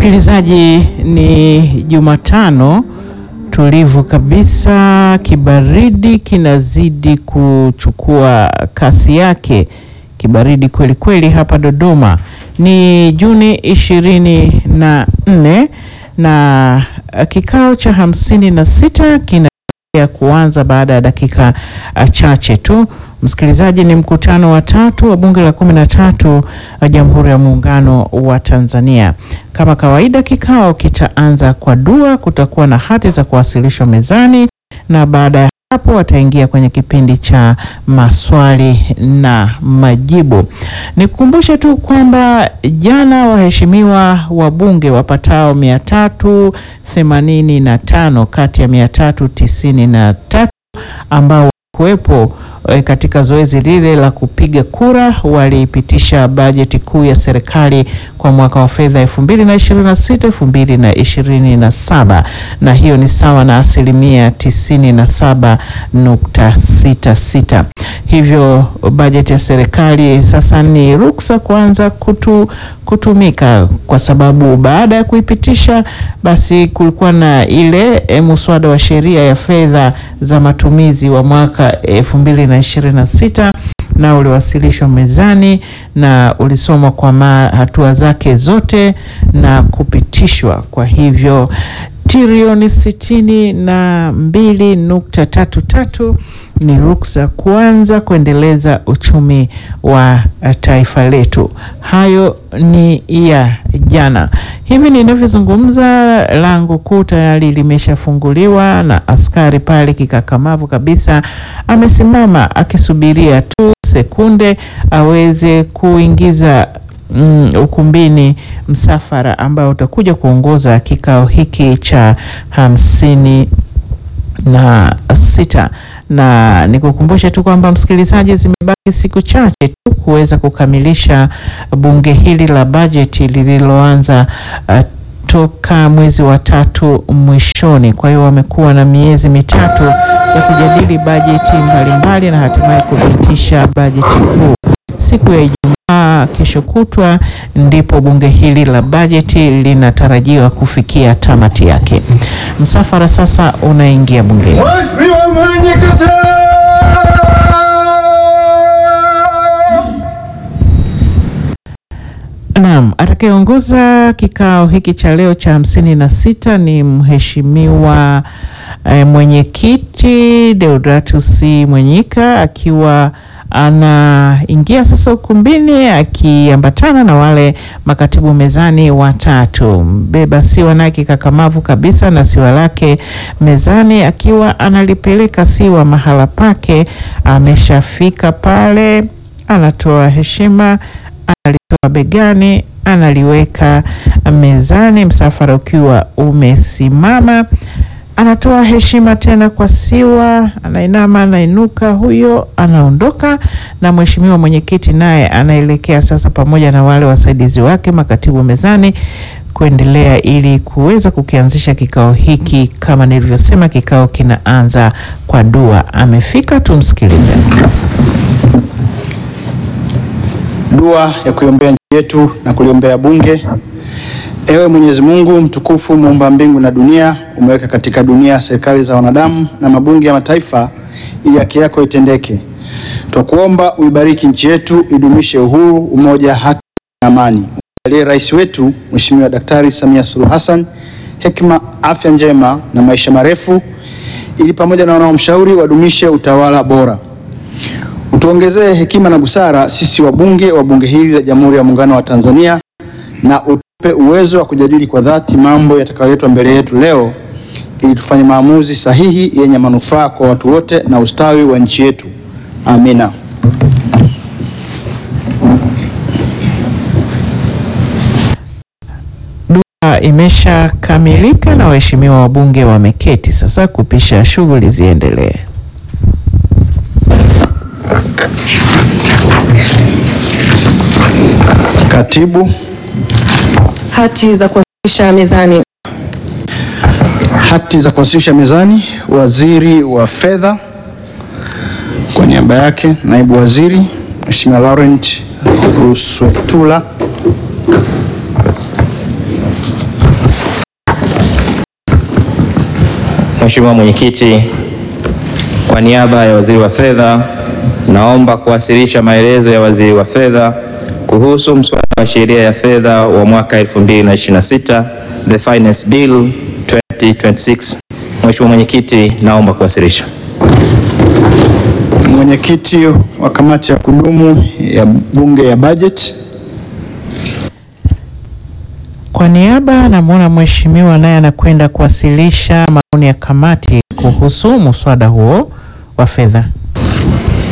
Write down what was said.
Msikilizaji, ni Jumatano tulivu kabisa, kibaridi kinazidi kuchukua kasi yake, kibaridi kweli kweli hapa Dodoma. Ni Juni ishirini na nne na kikao cha hamsini na sita kinaendelea kuanza baada ya dakika chache tu. Msikilizaji, ni mkutano wa tatu wa bunge la kumi na tatu wa Jamhuri ya Muungano wa Tanzania. Kama kawaida, kikao kitaanza kwa dua, kutakuwa na hati za kuwasilishwa mezani, na baada ya hapo wataingia kwenye kipindi cha maswali na majibu. Nikukumbushe tu kwamba jana waheshimiwa wabunge wapatao mia tatu themanini na tano kati ya mia tatu tisini na tatu ambao walikuwepo katika zoezi lile la kupiga kura waliipitisha bajeti kuu ya serikali kwa mwaka wa fedha 2026 2027, na hiyo ni sawa na asilimia 97.66. Hivyo bajeti ya serikali sasa ni ruksa kuanza kutu, kutumika kwa sababu baada ya kuipitisha basi kulikuwa na ile e, muswada wa sheria ya fedha za matumizi wa mwaka 2026 na uliwasilishwa mezani na ulisomwa kwa hatua zake zote na kupitishwa. Kwa hivyo trilioni sitini na mbili nukta tatu tatu ni ruksa kuanza kuendeleza uchumi wa taifa letu. Hayo ni ya jana. Hivi ninavyozungumza, lango kuu tayari limeshafunguliwa na askari pale kikakamavu kabisa amesimama akisubiria tu sekunde aweze kuingiza Mm, ukumbini msafara ambao utakuja kuongoza kikao hiki cha hamsini na sita na nikukumbusha tu kwamba msikilizaji, zimebaki siku chache tu kuweza kukamilisha bunge hili la bajeti lililoanza uh, toka mwezi wa tatu mwishoni. Kwa hiyo wamekuwa na miezi mitatu ya kujadili bajeti mbalimbali na hatimaye kupitisha bajeti kuu siku ya Ijumaa kesho kutwa ndipo bunge hili la bajeti linatarajiwa kufikia tamati yake. Msafara sasa unaingia bungeni. Mheshimiwa Mwenyekiti. Naam, atakayeongoza kikao hiki cha leo cha hamsini na sita ni mheshimiwa eh, mwenyekiti Deodatus Mwenyika akiwa anaingia sasa ukumbini akiambatana na wale makatibu mezani watatu. Mbeba siwa naye kikakamavu kabisa na siwa lake mezani, akiwa analipeleka siwa mahala pake. Ameshafika pale, anatoa heshima, analitoa begani, analiweka mezani, msafara ukiwa umesimama anatoa heshima tena kwa siwa, anainama, anainuka, huyo anaondoka, na mheshimiwa mwenyekiti naye anaelekea sasa pamoja na wale wasaidizi wake makatibu mezani kuendelea ili kuweza kukianzisha kikao hiki. Kama nilivyosema, kikao kinaanza kwa dua. Amefika, tumsikilize. Dua ya kuiombea nchi yetu na kuliombea bunge. Ewe Mwenyezi Mungu mtukufu, muumba mbingu na dunia, umeweka katika dunia serikali za wanadamu na mabunge ya mataifa ili haki yako itendeke. Twakuomba uibariki nchi yetu, idumishe uhuru, umoja, haki na amani. Umjalie rais wetu Mheshimiwa Daktari Samia Suluhu Hassan hekima, afya njema na maisha marefu, ili pamoja na wanaomshauri wadumishe utawala bora. Utuongezee hekima na busara sisi wabunge wa bunge hili la Jamhuri ya Muungano wa Tanzania na utupe uwezo wa kujadili kwa dhati mambo yatakayoletwa mbele yetu leo ili tufanye maamuzi sahihi yenye manufaa kwa watu wote na ustawi wa nchi yetu. Amina. Dua imeshakamilika na waheshimiwa wabunge wameketi sasa kupisha shughuli ziendelee. Katibu, Hati za kuwasilisha mezani. hati za kuwasilisha mezani. Waziri wa Fedha, kwa niaba yake naibu waziri Mheshimiwa Laurent Ruswetula Mheshimiwa Mwenyekiti, kwa niaba ya Waziri wa Fedha, naomba kuwasilisha maelezo ya Waziri wa Fedha kuhusu mswada wa sheria ya fedha wa mwaka 2026, the Finance Bill 2026. Mheshimiwa Mwenyekiti, naomba kuwasilisha. Mwenyekiti wa kamati ya kudumu ya bunge ya bajeti. Kwa niaba namwona mheshimiwa naye anakwenda kuwasilisha maoni ya kamati kuhusu muswada huo wa fedha.